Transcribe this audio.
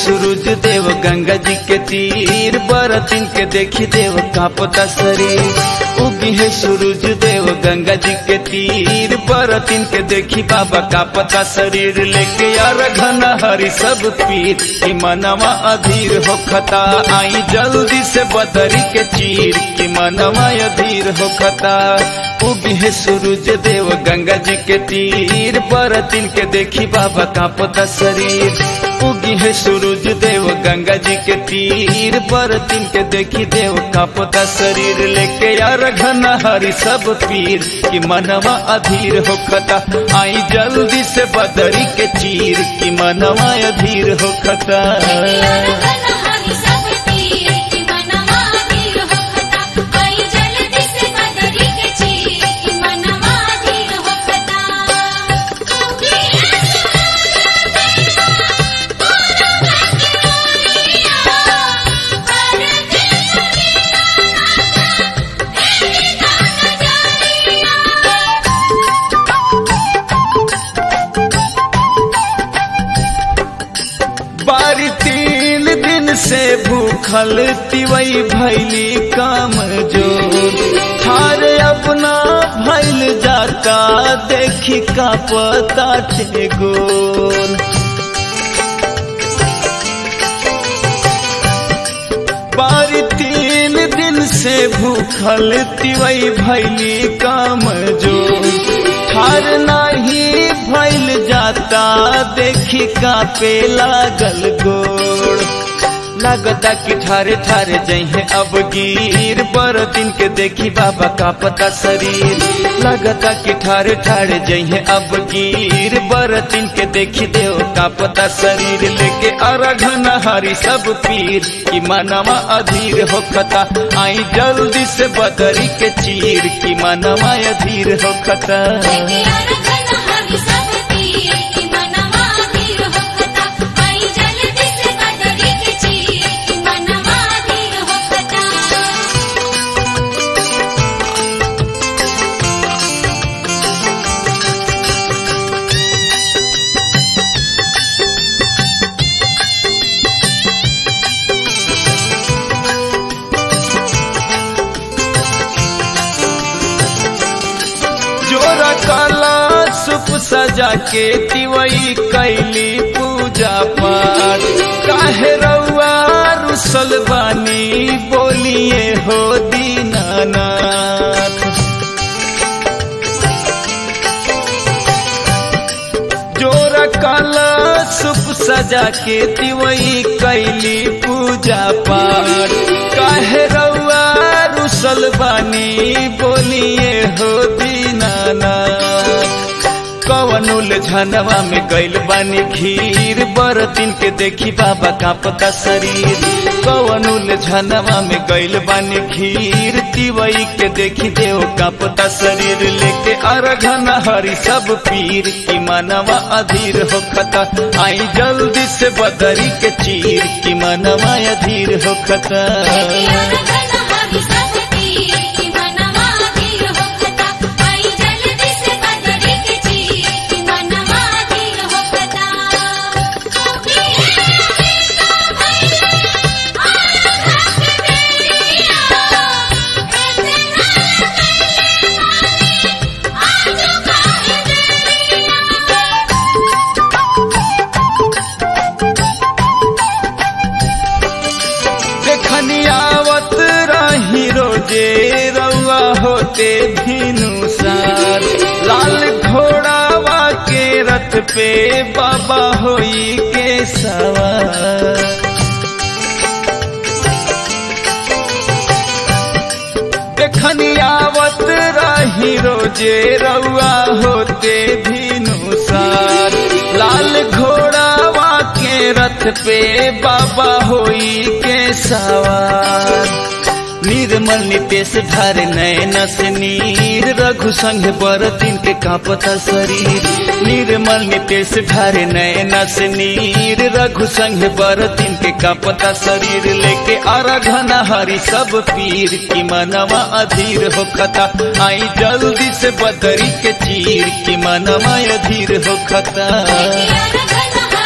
सूरज देव गंगा जी के तीर बरतिन के देखी देव कांपता शरीर उगी है सूरज देव गंगा जी के तीर बरतिन के देखी बाबा कांपता शरीर लेके यार घन हरी सब पीर कि मनवा अधीर हो खता आई जल्दी से बदरी के चीर कि मनवा अधीर हो खता उगी है सूरज देव गंगा जी के तीर बरतिन के देखी बाबा कांपता शरीर उगी है सूरज देव गंगा जी के तीर बरतिन के देखी देव कांपता शरीर लेके यार घन हरी सब पीर कि मनवा अधीर हो खता आई जल्दी से बदरी के चीर कि मनवा अधीर हो खता बारी तीन दिन से भूखल तिवई भैली काम जो थार अपना भैल जाता देखी का पता गोल बारी तीन दिन से भूखल तिवई भैली काम जो ठार नाही भैल जाता देखी का पे लागल गोड़ लागता कि ठारे ठारे जहे अब गिर बर दिन के देखी बाबा का पता शरीर लागता कि ठारे ठारे जहे अब गिर बर दिन के देखी देव का पता शरीर लेके अरघन हरी सब पीर कि मनवा अधीर हो खता आई जल्दी से बदरी के चीर कि मनवा अधीर हो खता जोरा काला सुप सजा के तिवई कैली पूजा पाठ काहे रउआ रुसल बानी बोलिए हो दीनानाथ जोरा काला सुप सजा के तिवई कैली पूजा पाठ काहे रउआ रुसल बानी बोलिए हो दीनानाथ कवनुल झनवा में गैल बानी खीर बरतिन के देखी बाबा कांपता शरीर कवनुल झनवा में गैल बानी खीर तिवई के देखी देव कांपता शरीर लेके अरघन हरी सब पीर की मनवा अधीर हो खता आई जल्दी से बदरी के चीर की मनवा अधीर हो खता देखनी आवत रही रोजे रउआ होते भीनु सार लाल घोड़ावा के रथ पे बाबा होई के सवार देखनी आवत रही रोजे रउआ होते भीनु सार लाल घोड़ावा के रथ पे बाबा होई के सवार निर्मल नितेश धार नयन से नीर रघु संग बरतिन के कांपता शरीर निर्मल नितेश धार नयन से नीर रघु संग बरतिन के कांपता शरीर लेके अरघन हरी सब पीर की मनवा अधीर हो खता आई जल्दी से बदरी के चीर की मनवा अधीर हो खता घन